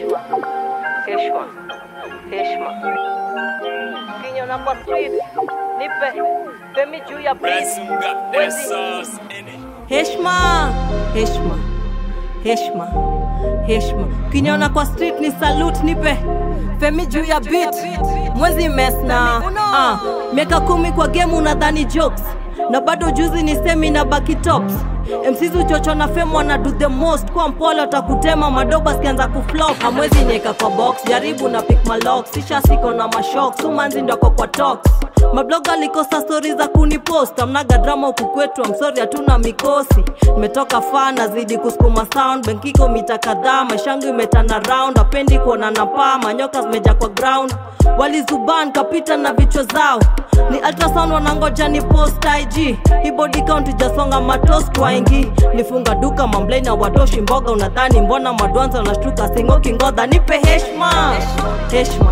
heshima, heshima, heshima. Kinyona kwa street, nipe femi juu ya beat. Wezi. heshma heshma heshma heshma kinyona kwa street ni salute nipe femi juu ya beat mwezi mesna ah, miaka kumi kwa game unadhani jokes na bado juzi ni semi na baki tops mcs uchocho na fem wana do the most kwa mpole utakutema madoba sikianza kuflop hamwezi nyeka kwa box jaribu na pick malok sisha siko na mashok sumanzi ndoko kwa tox mabloga likosa stori za kunipost amnaga drama huku kwetu amsori hatuna mikosi nimetoka faa nazidi kusukuma sound benkiko mita kadhaa maishangu imetana round apendi kuona na paa manyoka zimeja kwa ground walizuban kapita na vichwa zao ni ultrasound wanangoja ni post ig hii body count ijasonga matos twaingi nifunga duka mamblei na watoshi mboga unadhani mbona madwanza unashtuka singoki ngodha nipe heshma heshma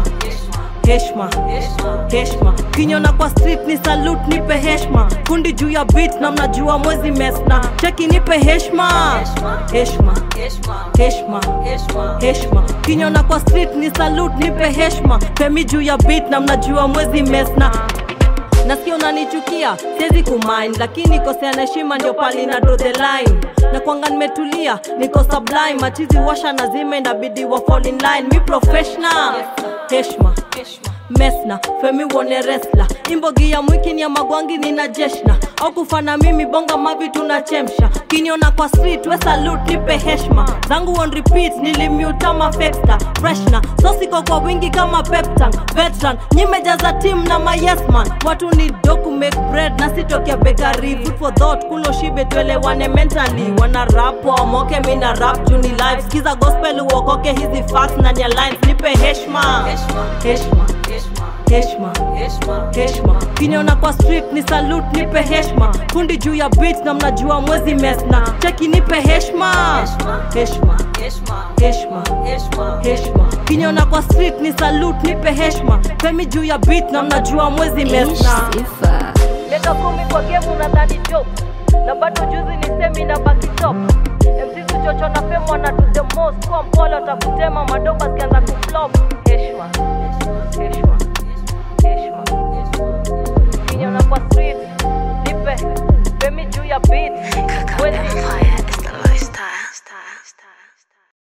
heshma heshma kinyona kwa street ni salute nipe heshma kundi juu ya beat na mnajua mwezi mesna cheki nipe heshma heshma heshma heshma kinyona kwa street ni salute nipe heshma femi juu ya beat na mnajua mwezi mesna nasikia unanichukia siwezi kumind lakini kosea na heshima ndio pali na draw the line na kwanga nimetulia niko sublime machizi washa na zime inabidi wa fall in line mi professional heshma mesna femi wone resla imbogi ya mwiki ni ya magwangi nina jeshna au kufana mimi bonga mavi tunachemsha kiniona kwa street we salute nipe heshma zangu on repeat nilimutama fexta freshna sosiko kwa wingi kama peptan veteran nyimejaza team na mayesman watu ni doku make bread na sitokea bekari food for thought kulo shibe tuelewane mentally wana rap wamoke mina rap juni live skiza gospel uokoke hizi facts na nya lines nipe heshma heshma heshma heshma kiniona kwa street ni salute nipe heshma kundi juu ya beat na mnajua mwezi mesna cheki nipe heshma heshma heshma heshma kiniona kwa street ni salute nipe heshma femi juu ya beat na mnajua mwezi mesna Miaka kumi kwa game unadhani joke na bado juzi ni semi na baki top MCs uchocho na fame wana do the most kwa mpole utakutema madoba zikianza kuflop heshima heshima